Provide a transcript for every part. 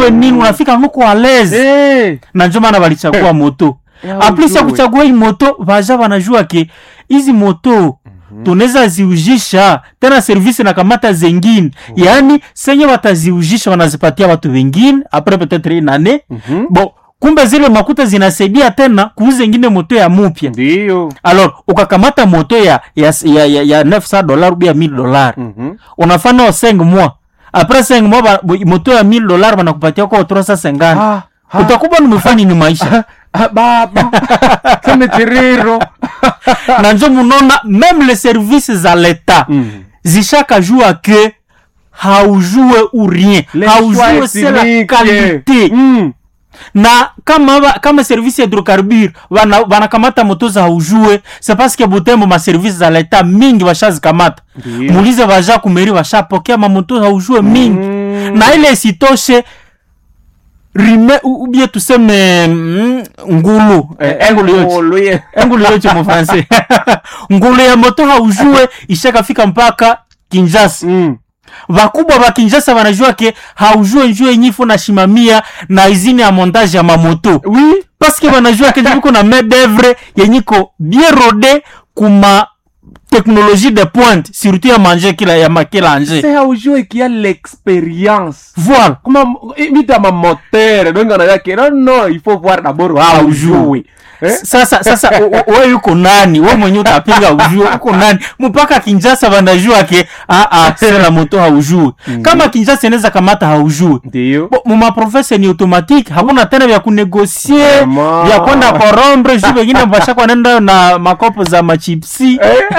ujue nini unafika nuko alezi Eh, na njo maana walichagua moto Ya aplisi ya ujue. kuchagua hii moto vaja wanajua ke hizi moto tunaweza ziujisha tena servisi na kamata zengine yaani senye wataziujisha wanazipatia watu wengine apres peut-être une année Mhm. bon kumbe zile makuta zinasaidia tena kuuza ingine moto ya mupya ndiyo alors ukakamata moto ya ya, ya, ya, ya 900 dollar ubia 1000 dollar Mhm. unafanya 5 mois après 5 mois ba- bo- moto ya 1000 dollar wanakupatia kwa 350 Ah, ah. utakuwa numefanya ni maisha Ah, baba seme tiriro na njo munona même les services za leta Mm. zishakajua ke haujue ou rien Les haujue choix c'est la ethniques. qualité Mm. na kama ba, kama service ya hydrocarbure wana- wanakamata moto za haujue c'est parce que butembo maservice za leta mingi washazikamata Ndiyo. muulize vaja kumeri washapokea mamoto haujue mingi Mm. na ile isitoshe rime u- ubie tuseme mm, ngulu eh, engulu yote Ngulu ye. engulu yote mu français ngulu ya moto haujue ishakafika mpaka kinjasa Mm. vakubwa va kinjasa vanajua ke haujue njue yenyifu na shimamia na izini ya montage ya mamoto oui paske vanajua ke viko na main d'oeuvre yenyiko bien rode kuma technologie de pointe surtout ya manje kila ya makila anje c'est haujue qui a l'expérience voilà kuma vita mamotere donge anayake no no il faut voir d'abord haujue eh? sasa sasa u- u- we yuko nani we mwenye utapinga ujue uko nani mpaka kinjasa vanajua ke aa sela moto haujue kama kinjasa inaweza kamata haujue ndiyo Bo, mu maprofese ni automatique hakuna tena vya kunegosie Vraiment. vya kwenda korombre ju vengine vashakwa nenda na makopo za machipsi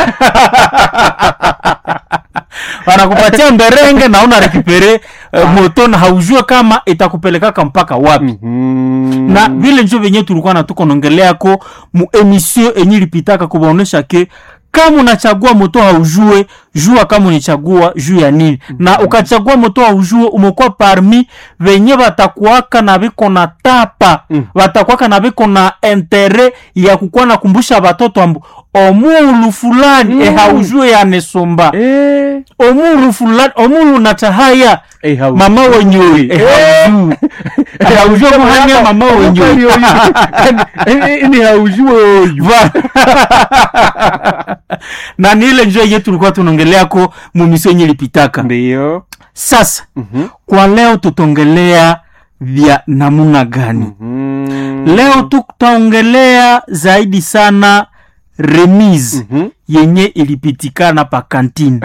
wanakupatia mberenge na una rekipere uh, moto na haujue kama itakupelekaka mpaka wapi Mhm. na vile njo venye tulikuwa natuko nongeleako mu emission enye ilipitaka kubaonesha ke kama unachagua moto haujue jua kama unichagua juu ya nini na ukachagua moto haujue umekuwa parmi venye watakuaka na viko na tapa Mm. watakuaka na viko na intere ya kukuwa nakumbusha watoto ambu omulu fulani Mm. e haujue yanesomba Eh, omulu fulani omulu natahaya eh, haujue. mama wenyoi e haujue E haujue muhanya mama wenyoi ni haujue oyu Va- na ni ile njia yenye tulikuwa tunaongeleako mumisio yenye ilipitaka ndiyo sasa Mhm. kwa leo tutaongelea vya namuna gani Mhm. leo tutaongelea zaidi sana remise Mhm. yenye ilipitikana pa kantini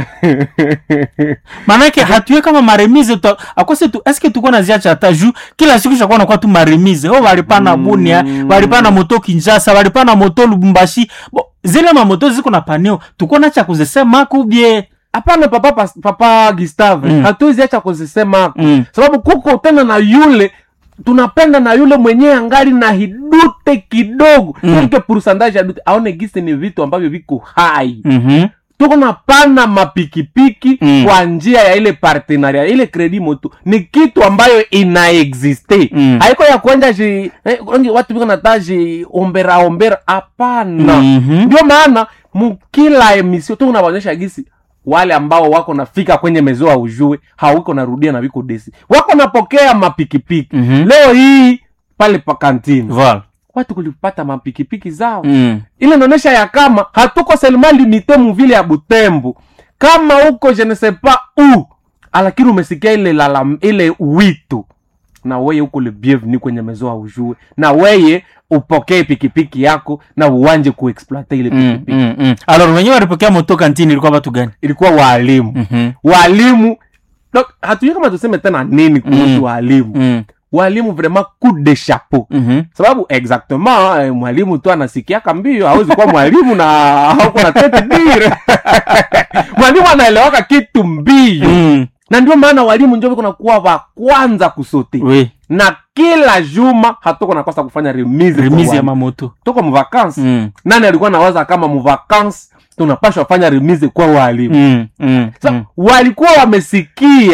manake hatuye kama maremise tuta- akose tu eske tuko naziacha hata juu kila siku shakuwa nakuwa tu maremise o walipana Mm. bunia walipana moto kinjasa walipana moto lubumbashi bo zile mamoto ziko na paneo tuko nacha kuzisemako bie hapana papa pas- papa gustave Mm. hatuwezi acha kuzisema Mm. sababu kuko tena na yule tunapenda na yule mwenyewe angali na hidute kidogo Mm. mm. ike pourcentage ya dute aone gisi ni vitu ambavyo viko hai Mhm. tuko napana mapikipiki Mm. kwa njia ya ile partenaria ile kredi moto ni kitu ambayo inaexiste Mm. haiko ya kuenda ji eh, wengi watu viko nataji ombera ombera hapana Mhm. ndio maana mkila emisio tu unawaonyesha gisi wale ambao wako nafika kwenye mezoa ujue hawiko narudia na viko desi wako napokea mapikipiki Mhm. leo hii pale pa kantini Voilà. watu kulipata mapikipiki zao Mm. ile inaonyesha ya kama hatuko selma limite muvile ya butembo kama uko je ne sais pas u lakini umesikia ile lala, ile wito na weye uko le bienvenu kwenye mezoa ujue na weye upokee pikipiki yako na uwanje kuexploite ile Mm, pikipiki mm, mm. alors wenyewe walipokea moto kantini ilikuwa watu gani ilikuwa waalimu Mhm. walimu Donc, hatujui kama tuseme tena nini kuhusu Mm. walimu Mm. walimu vraiment coup de chapeau Mhm. sababu exactement eh, mwalimu tu anasikiaka mbio hawezi kuwa mwalimu na hauko na tete dire mwalimu anaelewaka kitu mbio Mm. na ndio maana walimu njo viko nakuwa wa kwanza kusote Oui. na kila juma hatuko nakosa kufanya remise kwa remise ya walimu. mamoto tuko muvakansi Mm. nani alikuwa nawaza kama muvakansi tunapashwa fanya remise kwa walimu Mm. Mm. Sa, Mm. walikuwa wamesikia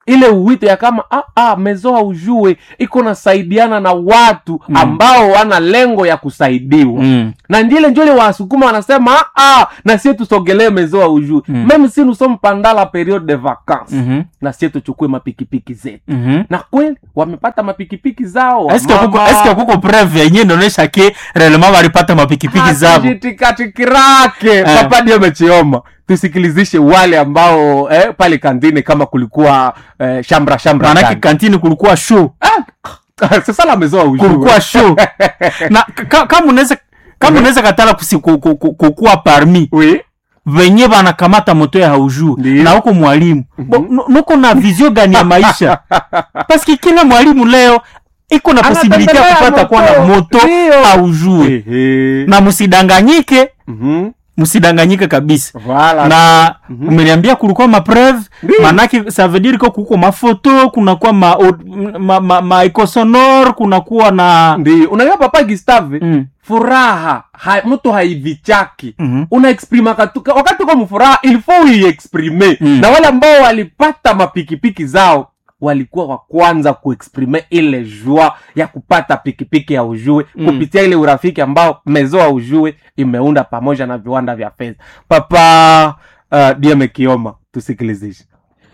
ile uwito ya kama ah, ah, mezoa ujue iko nasaidiana na watu Mm. ambao wana lengo ya kusaidiwa Mm. na ndile njole wasukuma wanasema ah, ah, na sie tusogelee mezoa ujue Mm. meme si nous sommes pendant la periode de vacances Mhm. na sie tuchukue mapikipiki zetu Mhm. na kweli wamepata mapikipiki zao Eske kuko Mama- eske kuko preuve yenye inaonyesha ke relema walipata mapikipiki zabo hatujitikatikirake Eh. papa ndio amechioma tusikilizishe wale ambao eh, pale kandini kama kulikuwa eh, shambra shambra maanake ndani. kantini kulikuwa show sasa lamezoa ujue. kulikuwa show na ka- kama unaweza kama unaweza katala kusi- ku- ku- ku- kukuwa parmi Oui. venye banakamata moto ya haujuu Ndiyo. na huko mwalimu Bo- nu- nuko na vizio gani ya maisha paske kila mwalimu leo iko na posibilite ya Anatembelea kupata kuwa na moto. moto Ndiyo. haujue Ehe. na msidanganyike Mhm. msidanganyike kabisa Voilà. na umeniambia kulikuwa mapreve Ndiyo. manake ça veut dire ko kuko mafoto kunakuwa ma, ma, ma, ma eco sonore kunakuwa na ndio unajua papa gustave Mm. furaha ha, mtu haivichaki Mhm. unaexprima katuka wakati uko mfuraha ilfo uiexprime Mm. na wale ambao walipata mapikipiki zao walikuwa wa kwanza kuexprime ile jua ya kupata pikipiki ya ujue Mm. kupitia ile urafiki ambao mezoa ujue imeunda pamoja na viwanda vya fedha papa uh, dieme kioma tusikilizishe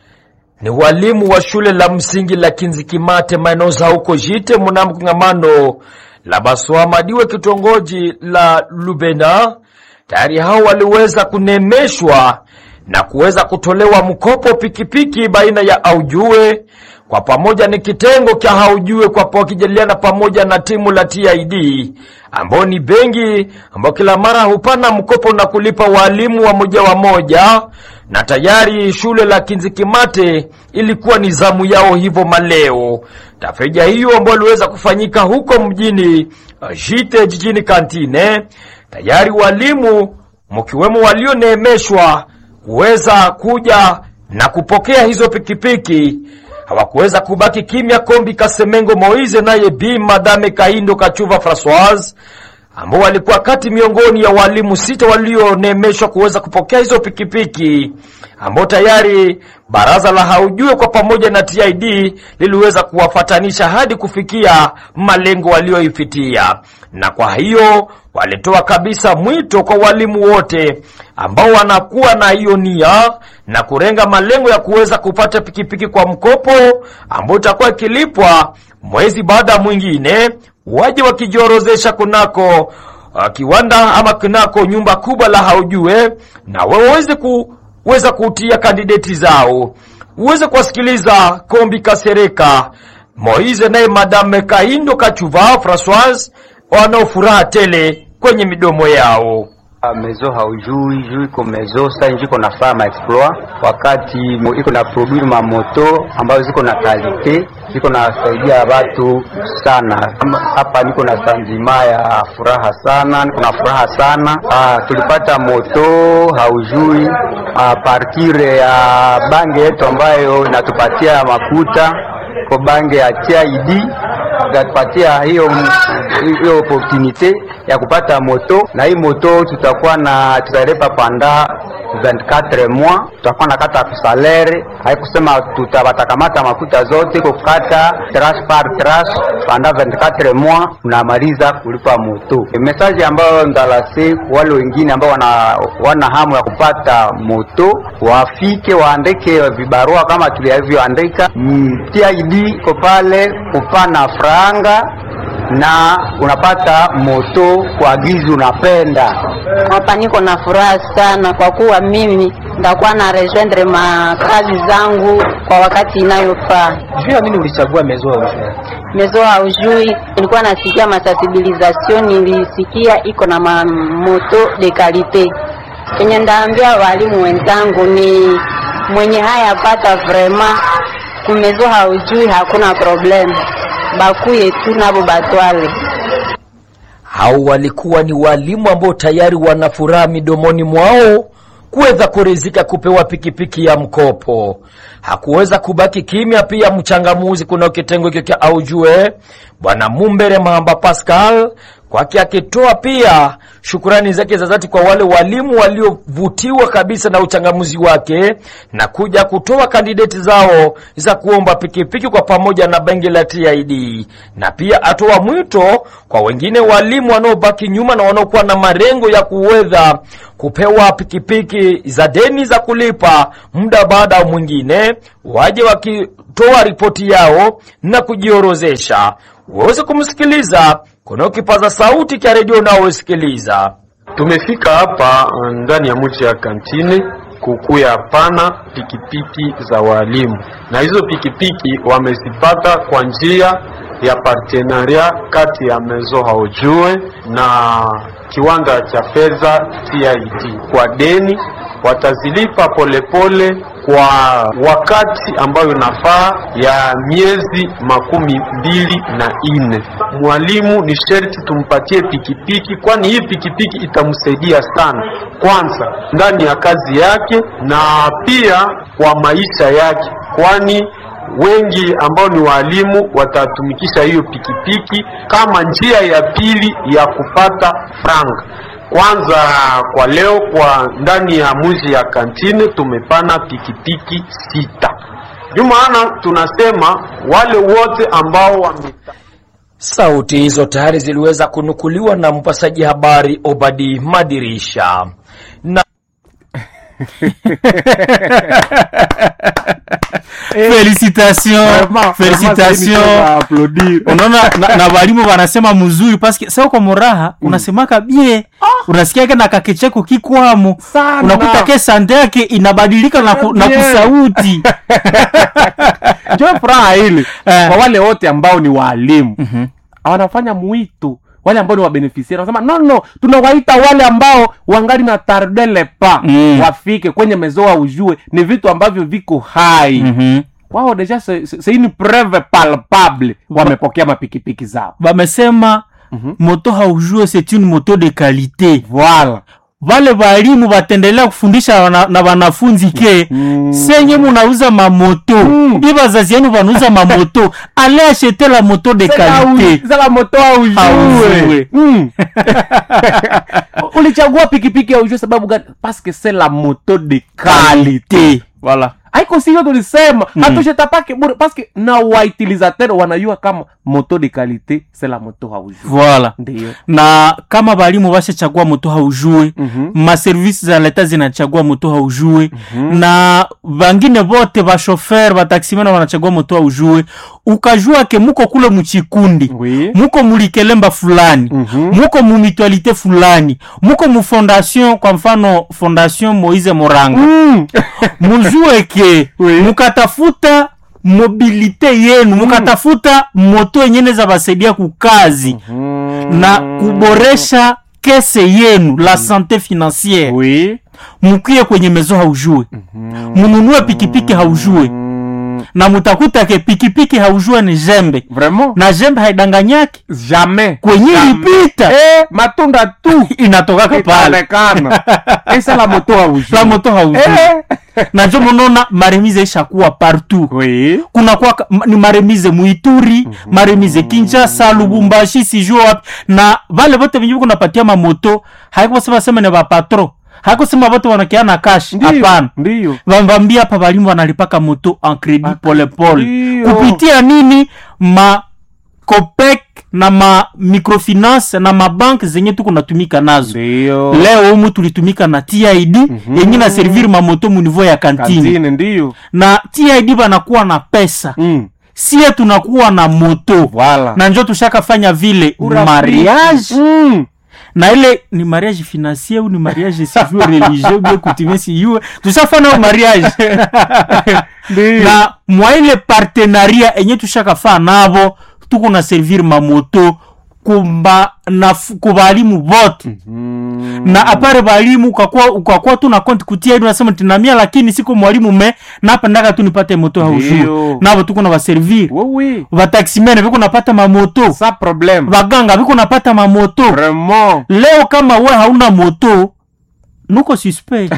ni walimu wa shule la msingi la Kinzikimate maeneo za huko Jite mnamo kongamano la Baswamadiwe kitongoji la Lubena. Tayari hao waliweza kunemeshwa na kuweza kutolewa mkopo pikipiki baina ya Aujue kwa pamoja ni kitengo cha Haujue kwa wakijadiliana pamoja na timu la TID ambao ni benki ambao kila mara hupana mkopo na kulipa walimu wa moja wa moja na tayari shule la Kinzikimate ilikuwa ni zamu yao hivyo maleo. Tafrija hiyo ambayo iliweza kufanyika huko mjini uh, Jite jijini Kantine, tayari walimu mkiwemo walioneemeshwa kuweza kuja na kupokea hizo pikipiki hawakuweza kubaki kimya. Kombi Kasemengo Moize naye Bi Madame Kaindo Kachuva Françoise ambao walikuwa kati miongoni ya walimu sita walionemeshwa kuweza kupokea hizo pikipiki ambao tayari baraza la haujue kwa pamoja na TID liliweza kuwafatanisha hadi kufikia malengo walioifikia, na kwa hiyo walitoa kabisa mwito kwa walimu wote ambao wanakuwa na hiyo nia na kurenga malengo ya kuweza kupata pikipiki kwa mkopo ambao itakuwa ikilipwa mwezi baada ya mwingine waje wakijiorozesha kunako uh, kiwanda ama kunako nyumba kubwa la haujue na waweze kuweza kutia kandideti zao uweze kuwasikiliza kombi kasereka moise naye madame kaindo kachuva francoise wanao furaha tele kwenye midomo yao Ah, mezo haujui juu iko mezo sa nji iko nafaa ma exploit wakati mo- iko na produire ma moto ambazo ziko na kalite ziko nasaidia watu sana. Kama Hapa niko na sanjima ya furaha sana, niko na furaha sana. Ah, tulipata moto haujui a partir ya bange yetu ambayo inatupatia makuta ko bange ya TID itatupatia hiyo hiyo opportunite ya kupata moto na hii moto tutakuwa na tutalipa panda 24 mois tutakuwa na kata kusalere haikusema tutawatakamata makuta zote kukata trash par trash panda 24 mois unamaliza kulipa moto message ambayo ndalase wale wengine ambao wana, wana hamu ya kupata moto wafike waandike vibarua kama tulivyoandika mm, TID iko pale kupana franga na unapata moto kwa gizi unapenda Hapa niko na furaha sana kwa kuwa mimi ndakuwa na rejoindre makazi zangu kwa wakati inayofaa. juu ya nini ulichagua mezo ya ujue Mezo haujui, nilikuwa nasikia masensibilisation, nilisikia iko na mamoto de kalite. Kenye ndaambia walimu wenzangu ni mwenye haya pata vrema kumezo haujui, hakuna problem, bakuye tu nabo batwale. hao walikuwa ni walimu ambao tayari wana furaha midomoni mwao kuweza kurizika kupewa pikipiki ya mkopo. Hakuweza kubaki kimya pia mchangamuzi kuna kitengo hikyo cha aujue Bwana Mumbere Mahamba Pascal kwake akitoa pia shukurani zake za dhati kwa wale walimu waliovutiwa kabisa na uchangamuzi wake na kuja kutoa kandideti zao za kuomba pikipiki kwa pamoja na bengi la TID, na pia atoa mwito kwa wengine walimu wanaobaki nyuma na wanaokuwa na marengo ya kuweza kupewa pikipiki za deni za kulipa muda baada ya mwingine, waje wakitoa ripoti yao na kujiorozesha uweze kumsikiliza kuna kipaza sauti cha redio unaosikiliza. Tumefika hapa ndani ya mji ya kantine kukuya pana pikipiki za walimu, na hizo pikipiki wamezipata kwa njia ya partenaria kati ya Mezo Haujue na kiwanda cha fedha TID kwa deni watazilipa polepole pole kwa wakati ambayo inafaa ya miezi makumi mbili na ine. Mwalimu ni sherti tumpatie pikipiki, kwani hii pikipiki itamsaidia sana, kwanza ndani ya kazi yake na pia kwa maisha yake, kwani wengi ambao ni walimu watatumikisha hiyo pikipiki kama njia ya pili ya kupata franga. Kwanza kwa leo, kwa ndani ya mji ya kantine tumepana pikipiki sita. Ndio maana tunasema wale wote ambao wame Sauti hizo tayari ziliweza kunukuliwa na mpasaji habari Obadi Madirisha na Félicitations, Vraiment, félicitations. vraiment, ça, applaudir. unaona na, na walimu wanasema mzuri paske sa uko moraha unasemaka bie unasikiake na kakecheko kikwamo Sana. unakuta ke sande yake inabadilika na, ku, na Bien. kusauti njo furaha ile Eh. kwa wale wote ambao ni waalimu wanafanya mwito wale ambao ni wabenefisiari wanasema no no tunawaita wale ambao wangali na tardele pa Mm. wafike kwenye mezoa ujue ni vitu ambavyo viko hai Mhm. wao deja c'est c'est une preuve palpable wamepokea mapikipiki zao bamesema moto haujue c'est une moto de qualité voilà vale walimu batendelea kufundisha wana, na wanafunzi ke Mm. senye munauza mamoto Mm. i bazazi yenu banauza mamoto ale achete la moto de qualité za la moto aujue Aujue. mm. ulichagua pikipiki aujue sababu gani paske c'est la moto de qualité voilà haiko sio tulisema mm. hatushetapake bure paske na wautilisateur wanajua kama moto de qualité c'est la moto haujue voilà ndio na kama balimu bashachagua moto haujue Mhm. maservisi za leta zinachagua moto haujue na bangine bote bashofer bataksimena wanachagua moto haujue ukajua ke muko kule muchikundi Oui. muko mulikelemba fulani Mhm. muko mumitualite fulani muko mufondation kwa mfano fondation moise moranga mm. mujue ke Oui. mukatafuta mobilite yenu mukatafuta moto yenye neza basaidia kukazi na kuboresha kese yenu la sante financiere oui mukie kwenye mezo haujue mununue pikipiki haujue mm. na mutakuta ke pikipiki haujue ni jembe vraiment na jembe haidanganyaki jamais kwenye Jamais. ilipita eh, matunda tu inatokaka pale itaonekana esa la moto haujue la moto haujue eh. na njo munaona maremize ishakuwa partout oui kuna kwa ni maremize muituri maremize kinshasa lubumbashi sijue wapi na vale vote venye viko napatia mamoto haikosema sema ni vapatro haikosema vote wanakiana kash Ndiyo, hapana ndiyo vambambia hapa valimu wanalipaka moto en credit polepole Ndiyo. kupitia nini ma copec na ma microfinance na mabank zenye tuko natumika nazo ndiyo leo umu tulitumika na tid yenye na servir mamoto muniveau ya kantini kantine ndiyo na tid banakuwa na pesa mm. sie tunakuwa na moto Voilà. na njo tushakafanya vile Urafiki. mariage mm. na ile ni mariage financier ou ni mariage sijue religieux bien coutumier sijue tushafanya mariage Ndiyo. na mwa ile partenaria enye tushakafaa navo tuko na servir mamoto kumba na kubalimu bote Mm. na apare balimu ukakuwa ukakuwa tu na konti kutia hivi unasema tinamia lakini siko mwalimu me napendaka tu nipate moto haujue Ndiyo. navo tuko na baservir oui oui vataximene viko napata mamoto sa problème vaganga viko napata mamoto vraiment leo kama we hauna moto nuko suspect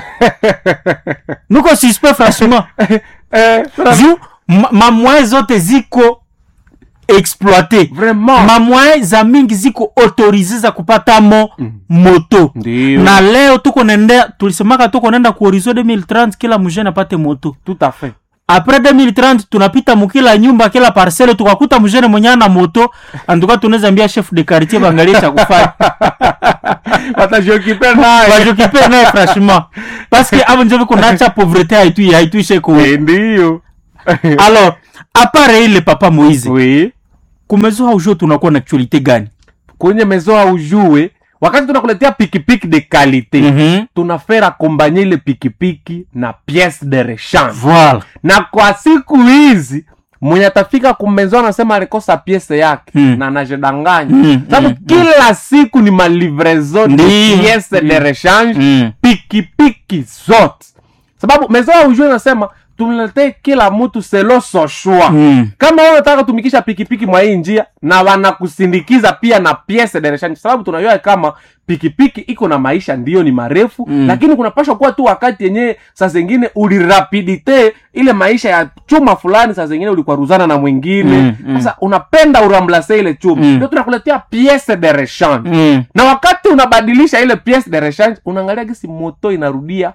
nuko suspect franchement eh, juu ma- mamwae zote ziko exploite Vraiment. mamwaye za mingi ziko autorize za kupatamo moto Ndio. na leo tuko nenda tulisemaka tuko nenda ku horizon 2030 kila mjene apate moto tout à fait apres 2030 tunapita mukila nyumba kila parcele tukakuta mjene mwenye ana moto antuka tunaweza ambia chef de quartier bangalie cha kufanya watajiokipe naye bajokipe naye franchement parce que avo njo viko nacha pauvreté haitu haituishe ku Eh, ndiyo alors apare ile papa moise oui kumezo haujo tunakuwa na actualité gani kwenye mezo aujue wakati tunakuletea pikipiki de kalite Mhm. tunafera kombanye ile pikipiki na piece de rechange voilà na kwa siku hizi mwenye atafika kumezo anasema alikosa piese yake Mm. na anajidanganya Mm, sababu mm, kila siku ni malivrezo de Ndiyo. piese de rechange Mm. pikipiki zote sababu mezo ya ujue nasema tumletee kila mtu selo soshwa Mm. kama wewe unataka kutumikisha pikipiki mwa hii njia na wanakusindikiza pia na piese de rechange sababu tunajua kama pikipiki iko na maisha ndiyo ni marefu Mm. lakini kunapashwa kuwa tu wakati yenyewe saa zingine ulirapidite ile maisha ya chuma fulani saa zingine ulikwaruzana na mwingine Mm, mm. sasa unapenda uramblase ile chuma Mm. ndio tunakuletea piese de rechange Mm. na wakati unabadilisha ile piece de rechange unaangalia gisi moto inarudia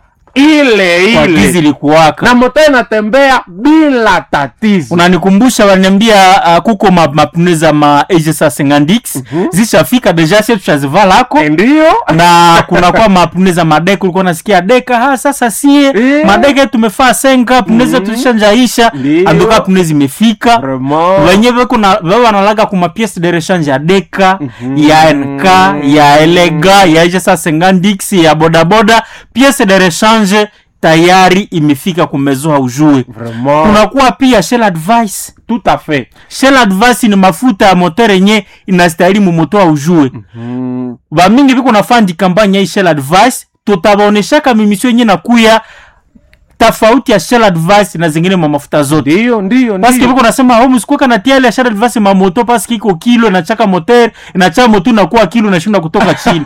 ile kwa gizi ile likuwaka na moto inatembea bila tatizo unanikumbusha waniambia uh, kuko ma- mapne za ma egesa 50 zishafika deja sie tushazivalako ndio na kunakuwa mapne za madeka ulikuwa nasikia deka ha sasa sie Eh. madeka tumefaa senga pne zetu tulishanjaisha Ndio. anduka pne zimefika Vraiment. wenye vekuna ve wanalaga kuma piece de rechange ya deka ya nk ya elega ya ejesa 50 ya bodaboda piece de rechange tayari imefika kumezoa ujue Vraiment. kunakuwa pia shell advice tout à fait shell advice ni mafuta ya moteur yenye inastahili mumoto ujue mm. bamingi viko nafandi kampanya hii shell advice tutabaoneshaka mimisio yenye nakuya tofauti ya shell advice na zingine ma mafuta zote ndio ndio paske ndio viko nasema ho msikuka na tia ile ya shell advice mamoto paske iko kilo inachaka moteur inachaka moto inakuwa kilo inashinda kutoka chini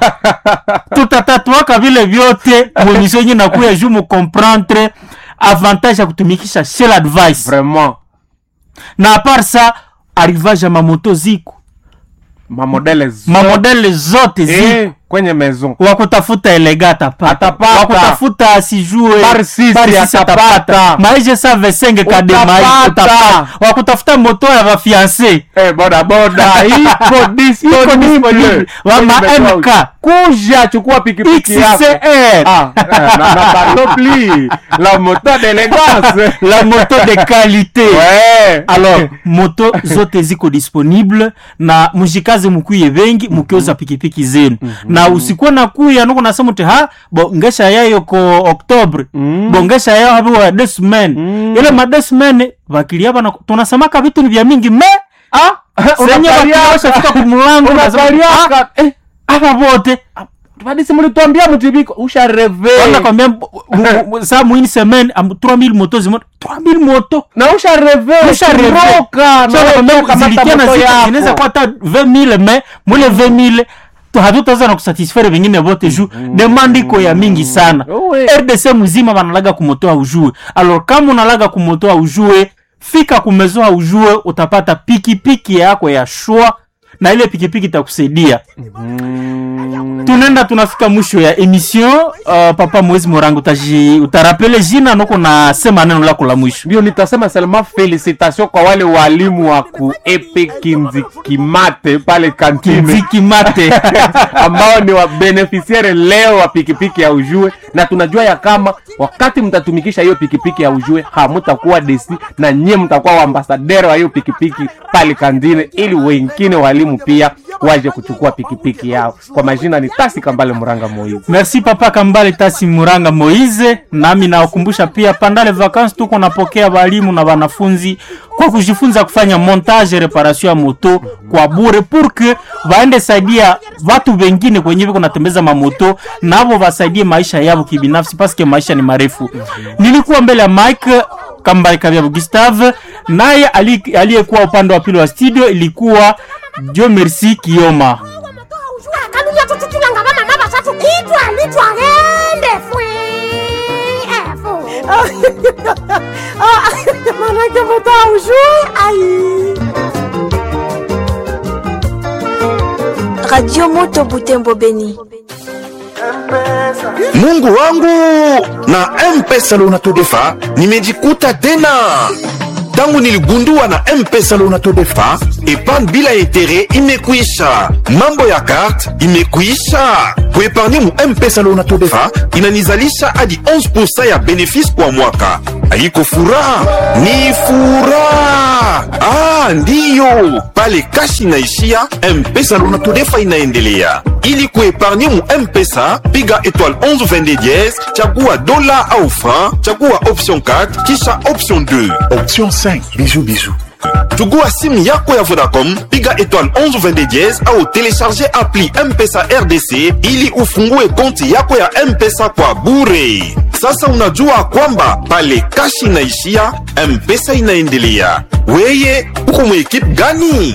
tutatatuaka vile vyote mwemisio yenye nakuya juu mu comprendre avantage ya kutumikisha shell advice vraiment na apart sa arrivage ya mamoto ziko mamodele zote. mamodele zote ziko eh, kwenye maison wakutafuta elega atapata Atapata. wakutafuta sijue Bar sisi bar sisi atapata. maisha sa vesenge kademai Utapata. utapata wakutafuta moto ya vafianse eh, boda boda ipo disponible wama Kwenye maison. mk kuja chukua pikipiki yako xcr ah, eh, na, na parlo plus la moto d'élégance la moto de qualité ouais. alors moto zote ziko disponible na mujikaze mukuye vengi mukiuza pikipiki zenu na usikuwa na kuya nuko nasema uti ha bo ngesha yayo ko oktobre bo ngesha yayo hapo wa deux semaines ile ma deux semaines bakilia bana tunasemaka vitu ni vya mingi me ah, senye bakiosha fika kumulango unapaliaka eh, hapa vote vadisi mulituambia mutibiko usha reve wanakwambia saa muini semaine am- 3000 moto zimoto 3000 moto na usha reve Usha reve. roka na wewe ukamata zilikia na moto zika yako. zinaweza kuwa hata 20000 me mule 20000 to hatutaweza na kusatisfaire vengine vote juu demande iko ya mingi sana Uwe. rdc mzima banalaga kumotoa ujue alors kama unalaga kumotoa ujue fika kumezoa ujue utapata pikipiki yako ya shwa na ile pikipiki itakusaidia tunaenda tunafika mwisho ya emission uh, papa mwezi morango utaji utarapele jina noko na sema neno lako la mwisho ndio nitasema selma felicitation kwa wale walimu wa kuepe kinzikimate pale kantine kinziki mate ambao ni wabenefisiare leo wa pikipiki ya ujue na tunajua ya kama wakati mtatumikisha hiyo pikipiki ya ujue hamutakuwa desi na nyie mtakuwa waambasadere wa hiyo pikipiki pale kandine ili wengine walimu pia waje kuchukua pikipiki yao kwa majina ni tasi kambale muranga moizi merci papa kambale tasi muranga moize nami nawakumbusha pia pandale vacances tuko napokea walimu na wanafunzi kwa kujifunza kufanya montage reparation ya moto kwa bure pour que waende saidia watu wengine kwenye viko natembeza mamoto navo wasaidie maisha yavo kibinafsi paske maisha ni marefu nilikuwa mbele ya mike kambale kavyavo gustave naye ali- aliyekuwa upande wa pili wa studio ilikuwa dio merci kioma kaluya tututulanga vamama vasatu itwa litwalende fwe efo manake moto aujue ai Radio Moto Butembo Beni. Mungu wangu na M-Pesa Lonato-Defa nimejikuta tena tangu niligundua na M-Pesa Lonato-Defa epargne bila etere imekwisha, mambo ya karte imekwisha. Kuepargne mu M-Pesa Lonato-Defa inanizalisha hadi 11% ya benefisi kwa mwaka. Haiko furaha, ni furaha. Ah, ndiyo pale kashi inaishia, M-Pesa Lonato-Defa inaendelea. Ili kuepargne mu M-Pesa, piga étoile 11 22 dièse, chagua dola au franc, chagua option 4 kisha option 2 Option 5. Bisous, bisous. chugua simu yako ya vodacom piga étoile 11 22 dièse au télécharger appli mpesa rdc ili ufungue konti yako ya mpesa kwa bure sasa unajua kwamba pale kashi inaishia mpesa inaendelea weye uko mwekipe gani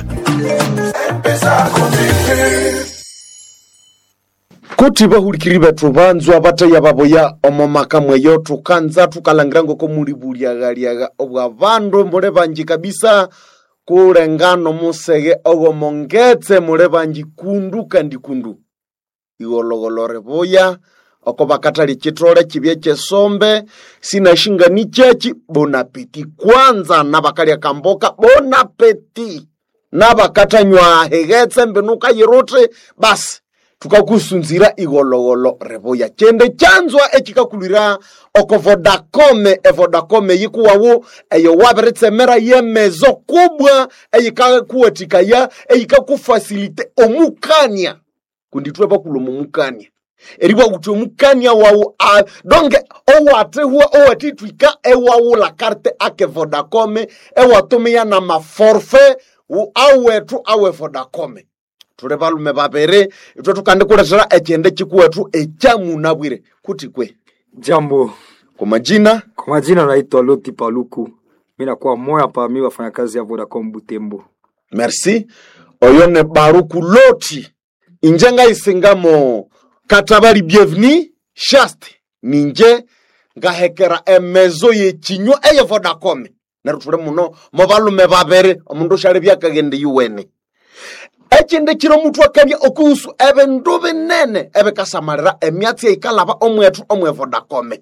kuti bahurikiri bethu banzwa bataya baboya omo maka mweyo tukanza tukalangira ngoko muri buliagaliaga obwa bandu mule banji kabisa kulengano musege ogomongetse mule banji kundu kandi kundu igologolore boya oko bakatali chitole chibye chesombe sinashingani chechi bonapeti kwanza nabakalya kamboka bonapeti nabakatanywa hegetse mbenuka yiruti basi tukakusunzira igologolo reboya chende chanzwa echikakulira oko vodacome evodacome yikuwawu eyo wabiritsemera yemezo kubwa eyikakuwatikaya eyikakufasilite omukania kunditwe bakuloma omukania eribwa kuti omukania wawu a- donge owatihwa owatitwika ewawula karte ake vodacome ewatumia na maforfe wu- awetu awe vodacome tuli balume babiri itwe tukandikulethera echende chikuwetu echamunabwire kuti kwe Jambo, kwa majina kwa majina naitwa Loti Paluku, mi nakuwa moya pa mi wafanyakazi ya Vodacom Butembo. merci oyo ne baruku loti inje ngaisingamo katabali bienveni shaste ninje ngahekera emezo yechinywa eye vodacom neryo tuli muno mo balume babiri omundu ushali byakagende yuwene echinde kiro mutu akabya okuhusu ebindu binene ebikasamalira emyatsi eikalaba omwetu omwe vodacome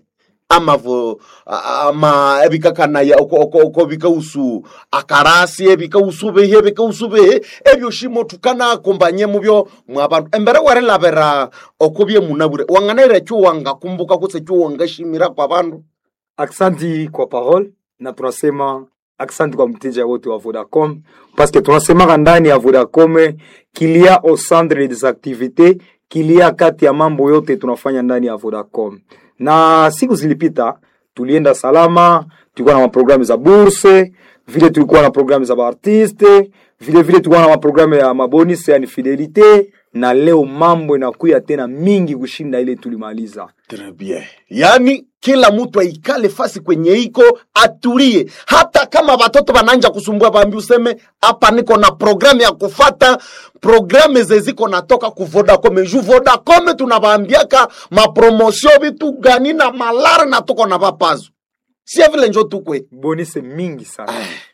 amavo a- ama ebikakanaya oko- oko oko bikausu akarasi ebikausu bihi ebikausu bihi ebyoshimo tukanakumbanye mubyo mwabantu embere werilabira oko byemunabure wanganaira ekyo wangakumbuka kutse ekyo wangashimira kwa bandu Aksanti kwa parole na tunasema aksanti kwa mteja wote wa Vodacom paske tunasemaka ndani ya Vodacom kilia au centre des activités kilia kati ya mambo yote tunafanya ndani ya Vodacom. Na siku zilipita tulienda salama, tulikuwa na maprogramu za burse, vile tulikuwa na programu za baartiste, vile vile tulikuwa na maprogramu ya mabonus yani fidelite, na leo mambo inakuya tena mingi kushinda ile tulimaliza. Très bien. yaani kila mtu aikale fasi kwenye iko atulie hata kama watoto wananja kusumbua bambi useme hapa niko na programu ya kufata programu zeziko natoka ku vodacom ju vodacom tunabambiaka mapromosio vitu gani na malare na tuko na vapazo sie vile njo tukwe bonise mingi sana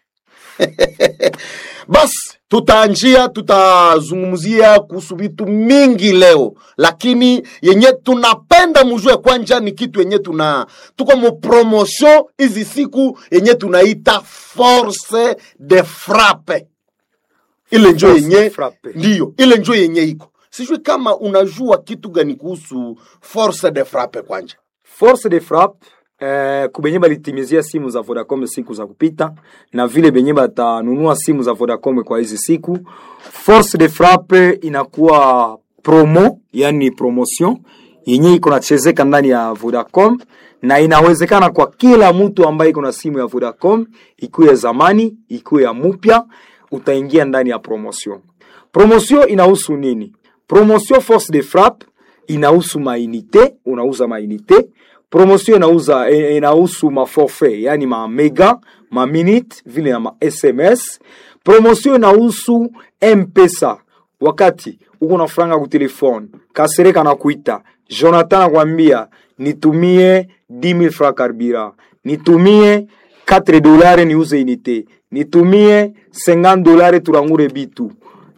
basi tutaanjia tutazungumzia kuhusu vitu mingi leo lakini yenye tunapenda mujue kwanja ni kitu yenye tuna tuko mu promotion hizi siku yenye tunaita force de frappe ile njo Force yenye de frappe. ndiyo ile njo yenye iko sijui kama unajua kitu gani kuhusu force de frappe kwanja force de frappe eh, kubenye balitimizia simu za Vodacom siku za kupita na vile benye batanunua simu za Vodacom kwa hizi siku. Force de frappe inakuwa promo, yani promotion yenye iko nachezeka ndani ya Vodacom na inawezekana kwa kila mtu ambaye iko na simu ya Vodacom, ikuwe ya zamani, ikuwe ya mupya, utaingia ndani ya promotion. Promotion inahusu nini? Promotion force de frappe inahusu mainite, unauza mainite. Promotion inauza eh, inahusu maforfait, yani ma mega, ma minute vile na ma SMS. Promotion inahusu M-Pesa. Wakati uko na franga ku telefone, Kasereka na kuita, Jonathan anakwambia nitumie 10000 francs carburant, nitumie 4 dolari niuze unité, nitumie 50 dolari turangure bitu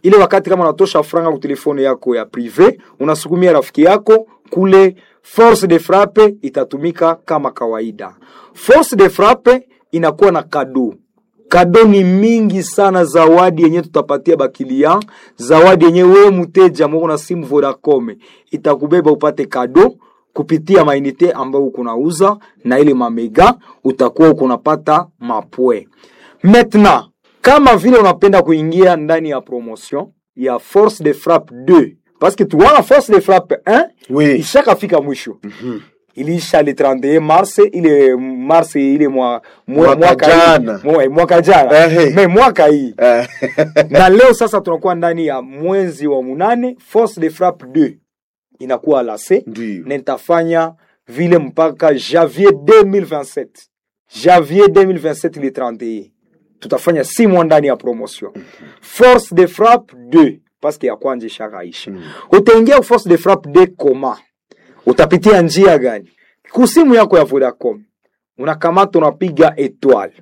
ile wakati kama unatosha franga ku telefone yako ya prive unasukumia rafiki yako kule force de frappe itatumika kama kawaida force de frappe inakuwa na kado kado ni mingi sana zawadi yenye tutapatia bakilia zawadi yenye wewe mteja moko na simu vodacom itakubeba upate kado kupitia mainite ambayo ukunauza na ile mamega utakuwa ukunapata mapwe maintenant kama vile unapenda kuingia ndani ya promotion ya force de frappe 2 parce que tuwana force de frappe 1 Oui. ishakafika mwisho iliisha le 31 mars ile mars ile mwa, mwa, Mwaka mwaka hii. jana. Mwa- mwaka jana Ehe. me mwaka hii Eh. na leo sasa tunakuwa ndani ya mwezi wa munane force de frappe 2 inakuwa lase Ndiyo. na nitafanya vile mpaka janvier 2027 janvier 2027 le 31 tutafanya si mwa ndani ya promotion force de frappe 2 paske ya kwanja ishakaisha utaingia ku force de frappe 2 koma utapitia njia gani kusimu yako ya vodacom unakamata unapiga etoile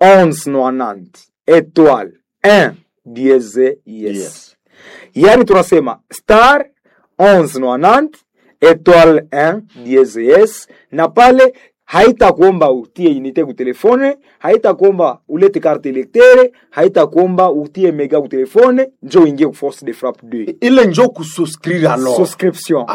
1190 etoile 1 dieze yes, Yes. yani tunasema star 1190 etoile 1 dieze yes na pale haitakuomba utie unité ku telefone haitakuomba ulete carte electere haitakuomba utie mega ku telefone njo uingie ku force de frappe 2 ile njo kususcrire alors subscription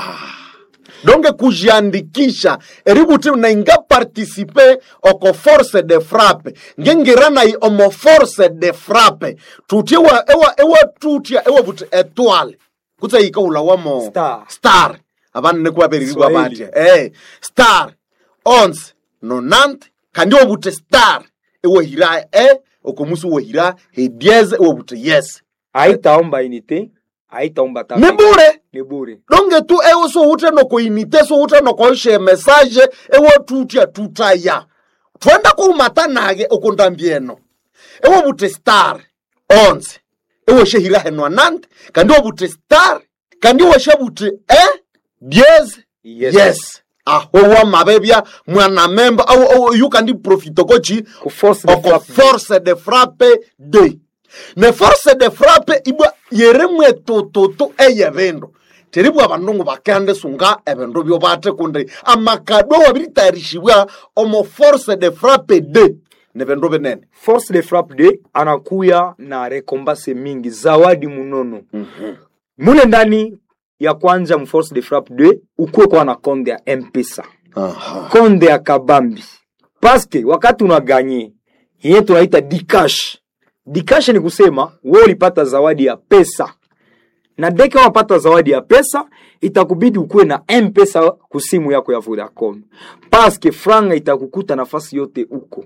donge kujiandikisha eributi nainga participe oko force de frappe ngengiranai omo force de frappe tuti ewa, ewa, ewa tutia ewa buti etoile kutsa ika ula wamo Star. star abana nekuwaberiribwa Swahili. batya eh star onze nonante kandi ewa buti star ewa hira e okomusi ewa hira hedieze ewa buti yes haitaomba unité haitaomba ta ni bure ni bure donge tu ewe so ute noko inite so ute noko ishe message ewe tutia tutaya twenda kuumata nage okundambieno ewe bute star onze ewe shehira henwa nante kandi ewe bute star kandi ewe she bute eh diez Yes. yes aho wa mabebya mwana memba au, au yu kandi profito kochi ku force de oko frappe force de frappe de ne force de frappe ibwa yeremwe tututu eye bindu teribwa abandu bakende sunga ebindu byo bate kundi amakado wabiritayarishibwa omo force de frappe de ne bindu binene force de frappe 2 anakuya na rekombase mingi zawadi munono mule ndani ya kwanza mu force de frappe 2 ukuwe kwa na konde ya mpesa konde ya kabambi paske wakati unaganye yenye tunaita dikash dikash ni kusema we ulipata zawadi ya pesa na deke wapata zawadi ya pesa itakubidi ukuwe na mpesa kusimu yako ya vodacom paske franga itakukuta nafasi yote uko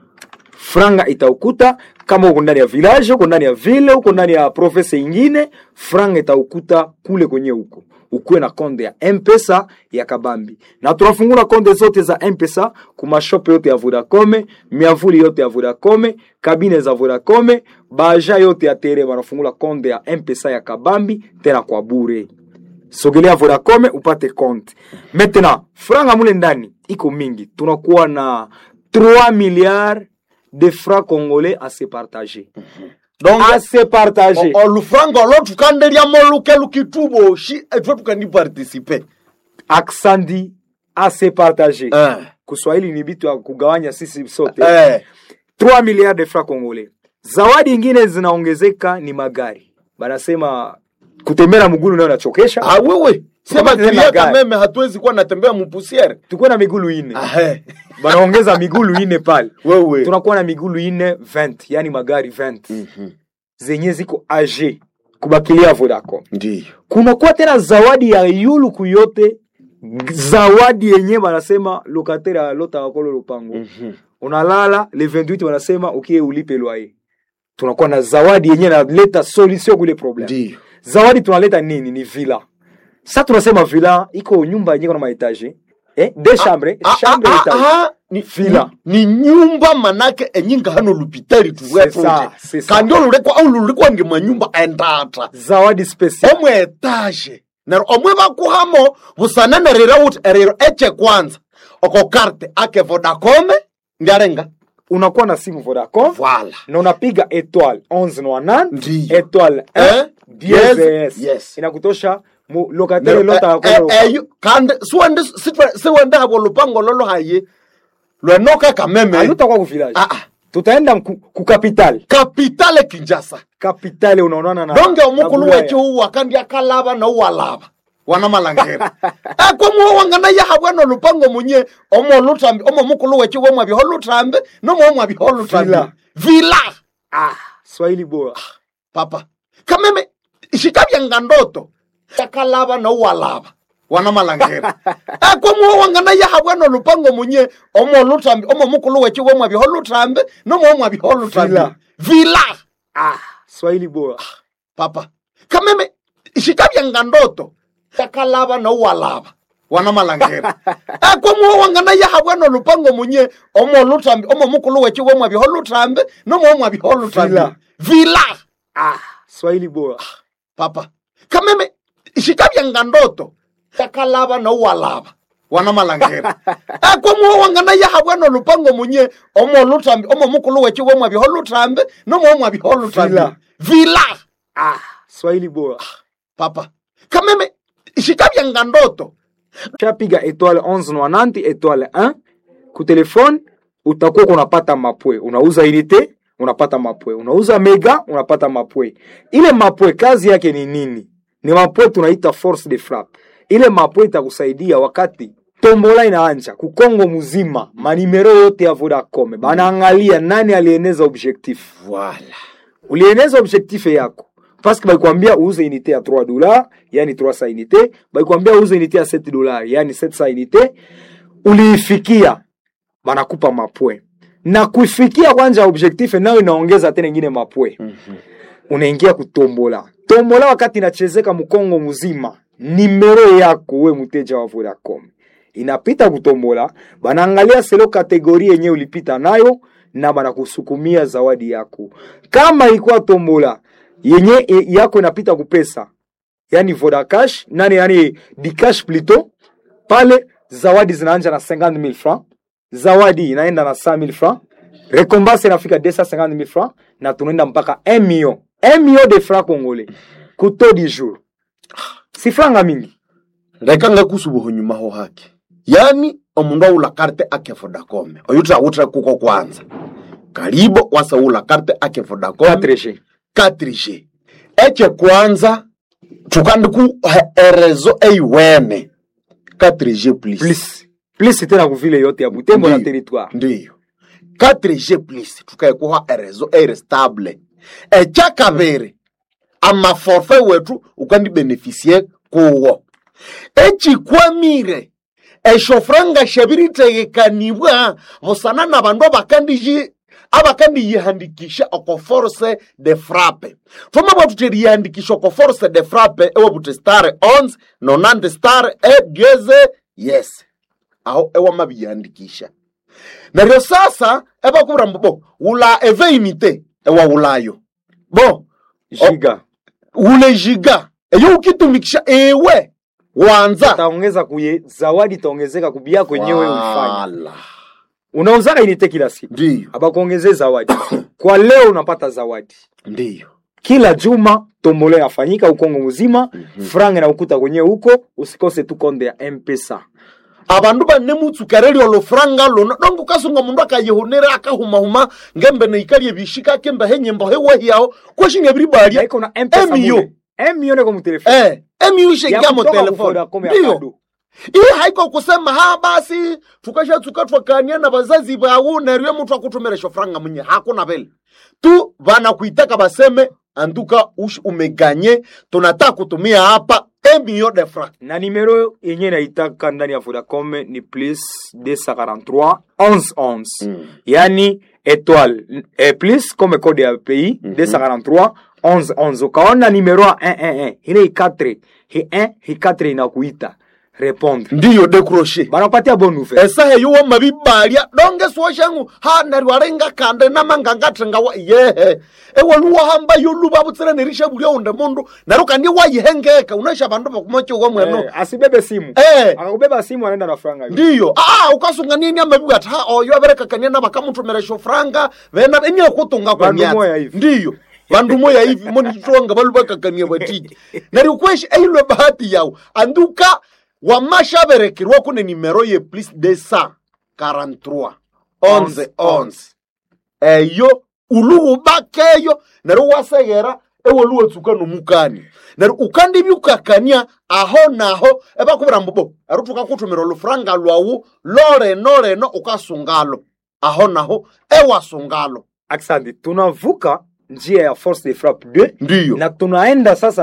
franga itaukuta kama uko ndani ya village uko ndani ya ville uko ndani ya province ingine franga itaukuta kule kwenye huko ukuwe na konde ya mpesa ya kabambi na tunafungula konde zote za mpesa kumashope yote ya vodacom miavuli yote ya vodacom kabine za vodacom baja yote ya tere wanafungula konde ya mpesa ya kabambi tena kwa bure sogelea vodacom upate compte maintenant franga mule ndani iko mingi tunakuwa na 3 milliards de francs congolais à se partager donc à se partager o- olufranga olo tukanderyamo luke lukituboshi etwe tukandipartisipe aksandi à se partager eh. kuswahili ni bitu ya kugawanya sisi sote eh. 3 milliards de francs congolais zawadi ingine zinaongezeka ni magari banasema kutembea mgulu nayo nachokesha ah, wewe Tukapata sema tena tulia gari. kameme hatuwezi kuwa natembea mupusiere tukuwe na migulu ine Ahe. banaongeza migulu ine pale wewe tunakuwa na migulu ine 20 yani magari 20 zenye ziko age kubakilia vodacom ndiyo kunakuwa tena zawadi ya yuluku yote zawadi yenye banasema lokatere alota wakolo lupango unalala le 28 wanasema ukie ulipe loyer tunakuwa na zawadi yenye naleta solution kule problem ndiyo zawadi tunaleta nini ni villa sa tunasema villa iko nyumba yenye kuna maetage eh, de chambre Ah, chambre ah, etage ah, ni, Villa. ni, ni nyumba manake enyinga hano lupitari C'est ça, c'est ça. kandi olulekwa au lulekwa nge manyumba endata zawadi special omwe etage nero omwe bakuhamo busanane rira uti eriro eche kwanza oko karte ake vodacome ndiarenga unakuwa na simu vodacom vala na unapiga etoile 11 Ndiyo. etoile Eh? diez Yes, yes. inakutosha mu locataire Nero- lota eh, akola eh, eyo- kandi siwende sitwe- siwende habo lupango lolo haye lwenoka kameme alutakuwa ku village tutaenda ku, ku capital kapitale kinjasa kapitale unaonana na donge na omukulu Bulaya. weche uwa kandi akalaba nouwalaba wana malangera ekwamuwo wangana yahabwana olupango munye omo lutambi omo mukulu weche womwabiho lutambi nomo omwabiho lutambi Vila. vila ah swahili bora papa kameme shikabyanga ndoto akalaba nouwalaba wana malangera ekwamuwo wangana yahabwana olupango munye omo lutambi omo mukulu weche womwabiho lutambi nomo omwabiho lutambi Vila. vila ah swahili bora papa kameme shikabyanga ndoto akalaba nouwalaba wana malangera ekwamuwo wangana yahabwana olupango munye omo lutambi omo mukulu weche womwabiho lutambi nomo omwabiho lutambi Vila. vila ah swahili bora papa kameme shikabyanga ndoto akalaba nouwalaba wana malangera ekwamuwo wangana yahabwana olupango munye omo lutambi omo mukulu weche womwabiho lutambi nomo omwabiho lutambi Vila. vila ah swahili bora papa kameme shikabyanga ndoto chapiga étoile 1190 étoile 1 ku telefone utakuwa unapata mapwe unauza unité unapata mapwe unauza mega unapata mapwe ile mapwe kazi yake ni nini ni mapwe tunaita force de frappe ile mapwe itakusaidia wakati tombola inaanja kukongo mzima manimero yote ya vodacom banaangalia nani alieneza objectif voilà ulieneza objectif yako paske baikwambia uuze unité ya 3 dollars yani 300 unité baikwambia uuze unité ya 7 dollars yani 700 unité uliifikia banakupa mapwe na kuifikia kwanja objectif nayo inaongeza tena ingine mapwe mm-hmm. unaingia kutombola tombola wakati inachezeka mkongo mzima nimero yako we mteja wa vodacom inapita kutombola banaangalia selo kategori yenye ulipita nayo na banakusukumia zawadi yako kama ilikuwa tombola yenye e, yako inapita kupesa yani vodacash nani yani dicash plito pale zawadi zinaanja na 50000 francs zawadi inaenda na 100000 francs rekombanse inafika 250000 francs na tunaenda mpaka 1 million 1 million de francs congolais kuto di jour si franga mingi reka ngakusubuho nyuma ho hake yani omundu aula karte ake vodacom oyutra utra kuko kwanza karibo wasaula karte ake vodacom 4G 4G eche kwanza tukandiku erezo eiwene 4G plus plus plus tena kuvile yote ya butembo na Ndiyo. territoire ndiyo 4G plus tukaekuha erezo eire stable echa kabiri amaforfe wetu ukandibenefisie kuwo echikwamire eshofranga shabiritegekanibwa busana na bandu abakandiji abakandiyihandikisha oko force de frappe foma bwatu teriyihandikisha oko force de frappe ewabuti star 11 nonante star egeze yes aho ewamabiyandikisha neryo sasa ebakubwira mbu bo wula eveinite ewawulayo bo giga wule jiga eyo ukitumikisha ewe wanza taongeza kuye zawadi itaongezeka kubia kwenyewe ulifanya Wala. unauzaka inite kila siku ndiyo abakuongezee zawadi kwa leo unapata zawadi ndiyo kila juma tombolo yafanyika ukongo mzima mm-hmm. franga na ukuta kwenyewe huko usikose tu konde ya mpesa abandu banemutsukareli olufuranga luno donge ukasunga mundu akayihunira akahumahuma ngembe neikalie bishika kembe henyembo hewahiyaho kweshinga ebiribalya Haiko na mpesa Emio. mule emio neko mutelefoni eh emiyu ishengia Ya mo kutoka telefoni Vodacom ya ndiyo kado. iyi haiko kusema ha basi tukashatsuka twakania na bazazi bawu neryo muthu akutumira shofranga munye hakuna vile tu vanakuitaka baseme anduka ush umeganye tunataka kutumia hapa emio de franc na nimero yenye naitaka ndani ya vodacom ni plus 243 11 11 yani étoile eh, plus comme code ya pays 243 11 11 ukaona nimero ya 111 ile i 4 hi 1 hi 4 inakuita répondre ndiyo decroche banakupatia bonne nouvelle esaha eyo mabibalya donge swoshangu ha neryo arenga kande namangangathenga wa yehe ewaluwahamba yoluba butsira nerisha bulya unde mundu neryo kandi wayihengeka unaisha bandu bakumochiwa mweno eh, asibebe simu eh akakubeba simu anaenda na franga hiyo. ndiyo ah ukasunga nini amabibu ati ha oyo aberekakania na bakamutumira shofranga vena eniakutunga kwa Bandu moya myatsi hivi. ndiyo vandu moya hivi monitwanga valu vakakania vatiki nariukweshi eilwe bahati yao anduka wamashaverekerwa kune nimero ye plus de sa 43 11 11 eyo uluhubakeyo nari waseghera ewoluwetsuka nomukani nari ukandibyukakania aho naho evakuvira mbobo ari tukakuthumira olufuranga lwawu loreno reno ukasungalo aho naho ewasungalo Asante, tunavuka njia ya force de frappe 2 ndiyo na tunaenda sasa